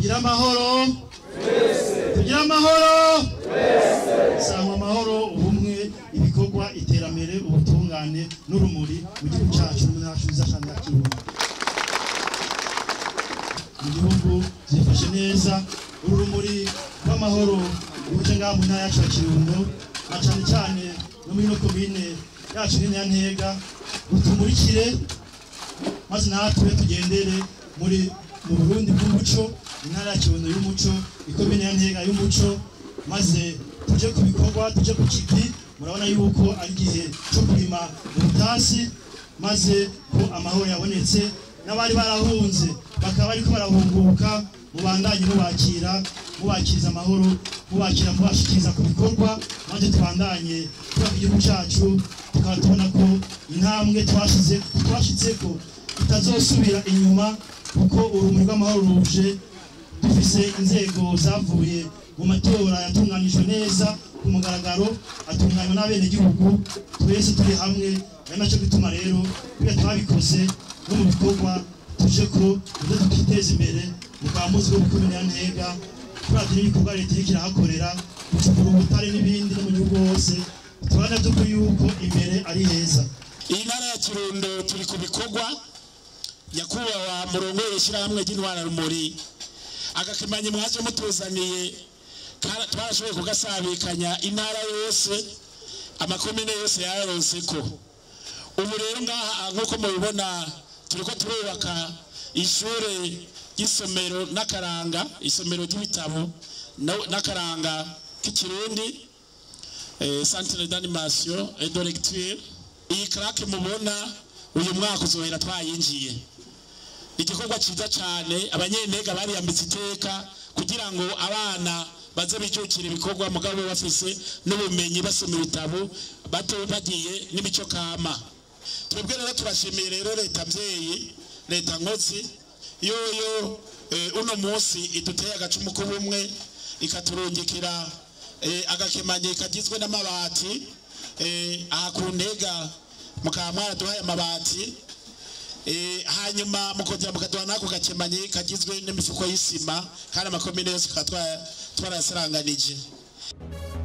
tugire amahoro tugire amahoro sangwa amahoro ubumwe ibikorwa iterambere ubutungane n'urumuri mu gihugu cyacu mu ntara cyiza kandi ya kirundo mu gihugu zifashe neza urumuri rw'amahoro ruje ngaha mu ntara yacu ya kirundo na cyane cyane no muri no komine yacu nini ya ntega rutumurikire maze natwe tugendere muri mu burundi bw'umuco intara ya kirundo y'umuco ikomine ya ntega y'umuco maze tuje ku bikorwa tuje ku kivi murabona yuko ari igihe cyo kurima mu butasi maze ko amahoro yabonetse n'abari barahunze bakaba bariko barahunguka mubandanye mubakira mubakiriza amahoro mubakira mubashikiriza ku bikorwa maze tubandanye kubaka igihugu cyacu tukaba tubona ko intambwe twashize twashitseko tutazosubira inyuma kuko urumuri rw'amahoro ruje dufise inzego zavuye mu matora yatunganijwe neza ku mugaragaro atunganywa n'abenegihugu twese turi hamwe ari nacyo gituma rero kuya twabikoze no mu bikorwa tuje ko ibyo tukiteza imbere mukaba muzi ko gukomera ya ntega turavye n'ibikorwa leta iriko irahakorera gucukura ubutare n'ibindi no mu gihugu hose tubona by'ukuri yuko imbere ari heza iyi ntara ya kirundo turi ku bikorwa nyakubahwa murongo w'ishyirahamwe ry'intwara rumuri agakemanyi mwaje mutuzaniye kara- twarashoboye kugasabikanya intara yose amakomine yose yaronse ko ubu rero ngaha nk'uko mubibona turiko turubaka ishure ry'isomero n'akaranga isomero ry'ibitabo no- n'akaranga k'ikirundi eh, centre d'animation et de lecture iyi karake mubona uyu mwaka uzohera twayinjiye igikorwa cyiza cyane abanyentega bariyambitse iteka kugira ngo abana baze bijukira ibikorwa mugabo bafise n'ubumenyi basoma ibitabo bato bagiye n'imico kama twebwe rero turashimiye rero leta mvyeyi leta nkozi yoyo eh, uno munsi iduteye agacumu k'ubumwe ikaturungikira eh, agakemanyi kagizwe n'amabati eh, aha ku ntega mukaba mwaraduhaye amabati Eh, hanyuma mukongera mukaduha n'ako gakemanyi kagizwe n'imifuko y'isima kandi amakomine yose tukaba twa- twarayasaranganije